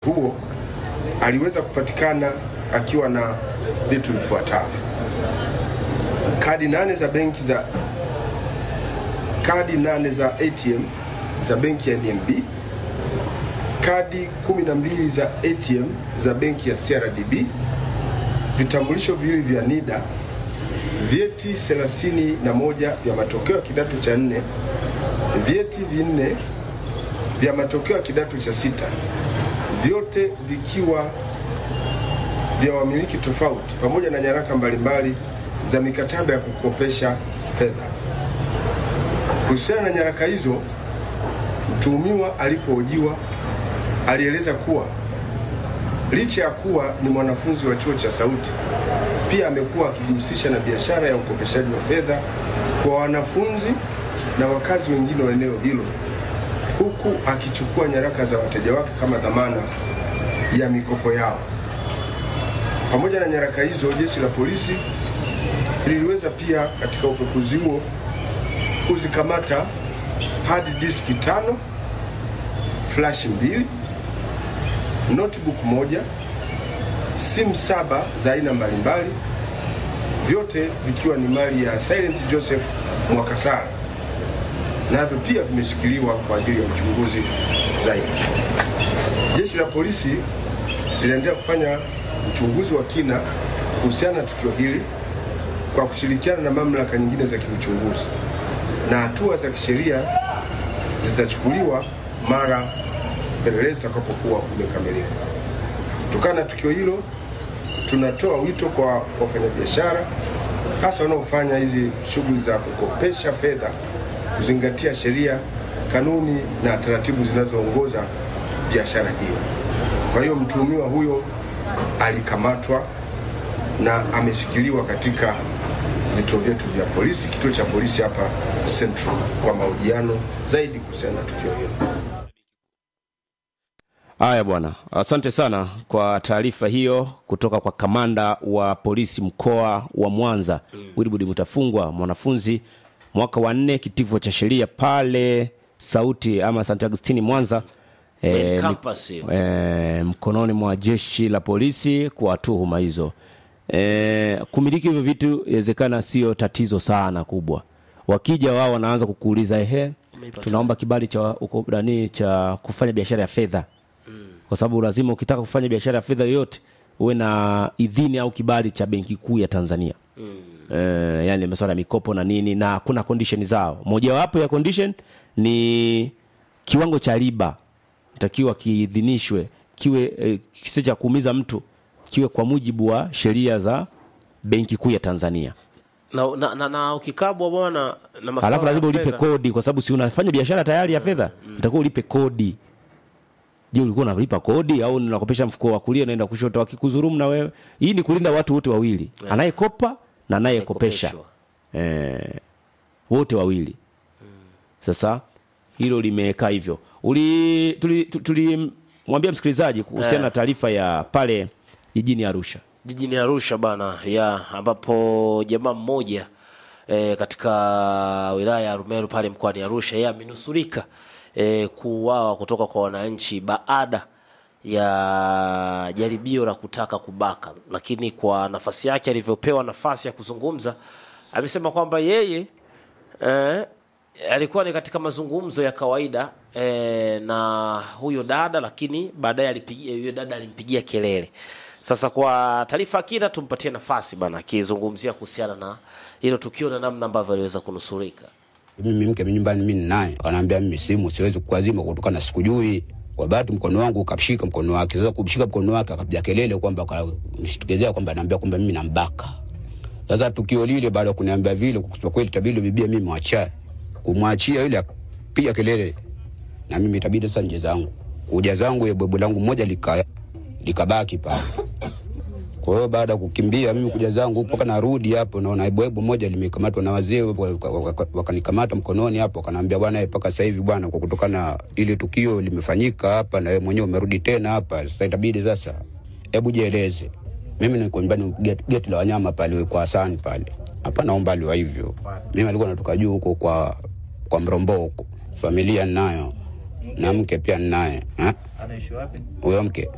huo aliweza kupatikana akiwa na vitu vifuatavyo: kadi nane za benki za kadi nane za ATM za benki ya NMB, kadi 12 za ATM za benki ya CRDB, vitambulisho viwili vya NIDA, vyeti 31 vya matokeo ya kidato cha nne, vyeti vinne vya matokeo ya kidato cha sita, vyote vikiwa vya wamiliki tofauti, pamoja na nyaraka mbalimbali za mikataba ya kukopesha fedha. Kuhusiana na nyaraka hizo, mtuhumiwa alipohojiwa alieleza kuwa licha ya kuwa ni mwanafunzi wa chuo cha Sauti, pia amekuwa akijihusisha na biashara ya ukopeshaji wa fedha kwa wanafunzi na wakazi wengine wa eneo hilo, huku akichukua nyaraka za wateja wake kama dhamana ya mikopo yao. Pamoja na nyaraka hizo, jeshi la polisi liliweza pia katika upekuzi huo kuzikamata hard diski tano, flash mbili, notebook moja, simu saba za aina mbalimbali, vyote vikiwa ni mali ya Silent Joseph Mwakasara, navyo pia vimeshikiliwa kwa ajili ya uchunguzi zaidi. Jeshi la polisi linaendelea kufanya uchunguzi wa kina kuhusiana na tukio hili kwa kushirikiana na mamlaka nyingine za kiuchunguzi na hatua za kisheria zitachukuliwa mara upelelezi utakapokuwa umekamilika. Kutokana na tukio hilo, tunatoa wito kwa wafanyabiashara hasa wanaofanya hizi shughuli za kukopesha fedha kuzingatia sheria, kanuni na taratibu zinazoongoza biashara hiyo. Kwa hiyo mtuhumiwa huyo alikamatwa na ameshikiliwa katika vituo vyetu vya polisi, kituo cha polisi hapa Central, kwa mahojiano zaidi kuhusiana na tukio hilo. Haya bwana, asante sana kwa taarifa hiyo kutoka kwa kamanda wa polisi mkoa wa Mwanza mm. Wilbudi Mutafungwa, mwanafunzi mwaka wa nne kitivo cha sheria pale Sauti ama St Agustini Mwanza. Main mi- campus hiyo. eh, mkononi mwa jeshi la polisi kwa tuhuma hizo. Eh, kumiliki hivyo vitu inawezekana sio tatizo sana kubwa. Wakija wao wanaanza kukuuliza ehe, tunaomba kibali cha uko, nani cha kufanya biashara ya fedha kwa sababu lazima ukitaka kufanya biashara ya fedha yoyote uwe na idhini au kibali cha benki kuu ya Tanzania mm. e, yani masuala ya mikopo na nini na kuna condition zao mojawapo ya condition ni kiwango cha riba takiwa kiidhinishwe kiwe e, kisi cha kuumiza mtu kiwe kwa mujibu wa sheria za benki kuu ya Tanzania na, na, na, na ukikabwa bwana na masuala alafu lazima ya ulipe fedha. kodi kwa sababu si unafanya biashara tayari ya fedha utakuwa ulipe kodi je ulikuwa unalipa kodi au unakopesha mfuko wa kulia naenda kushoto wakikuzurumu na wewe hii ni kulinda watu wote wawili anayekopa na anayekopesha Anayekopeshwa. eh, wote wawili sasa hilo limekaa hivyo uli tulimwambia tuli, tulimwambia msikilizaji kuhusiana na taarifa ya pale jijini arusha jijini Arusha bana ya ambapo jamaa mmoja e, katika wilaya ya Rumeru pale mkoani Arusha yeye amenusurika e, kuuawa kutoka kwa wananchi baada ya jaribio la kutaka kubaka, lakini kwa nafasi yake alivyopewa nafasi ya kuzungumza amesema kwamba yeye eh, alikuwa ni katika mazungumzo ya kawaida eh, na huyo dada, lakini baadaye alipigia huyo dada alimpigia kelele. Sasa kwa taarifa kina, tumpatie nafasi bana, akizungumzia kuhusiana na hilo tukio na namna ambavyo aliweza kunusurika. mimi mke nyumbani mimi naye anaambia mimi simu siwezi kuazima kutokana na sikujui kwa bahati mkono wangu ukashika mkono wake sasa kumshika mkono wake akapiga kelele kwamba mshtukezea kwamba anaambia kwamba mimi nambaka sasa tukio lile baada ya kuniambia vile kwa kweli tabidi bibia mimi mwachae kumwachia yule piga kelele na mimi itabidi sasa nje zangu kuja zangu ya bwebu langu moja lika likabaki pale kwa hiyo baada ya kukimbia mimi kuja zangu mpaka narudi hapo, naona bwebu moja limekamatwa na wazee, waka- waka- wakanikamata mkononi hapo, wakaniambia bwana, eh, mpaka sasa hivi bwana, kwa kutokana na ile tukio limefanyika hapa na wewe mwenyewe umerudi tena hapa, sasa itabidi sasa, hebu jieleze. Mimi niko nyumbani geti, geti la wanyama pale kwa Hasani pale, hapana umbali wa hivyo. Mimi alikuwa natoka juu huko kwa kwa Mrombo huko, familia ninayo na mke pia ninaye. Ha? Anaishi wapi? Huyo mke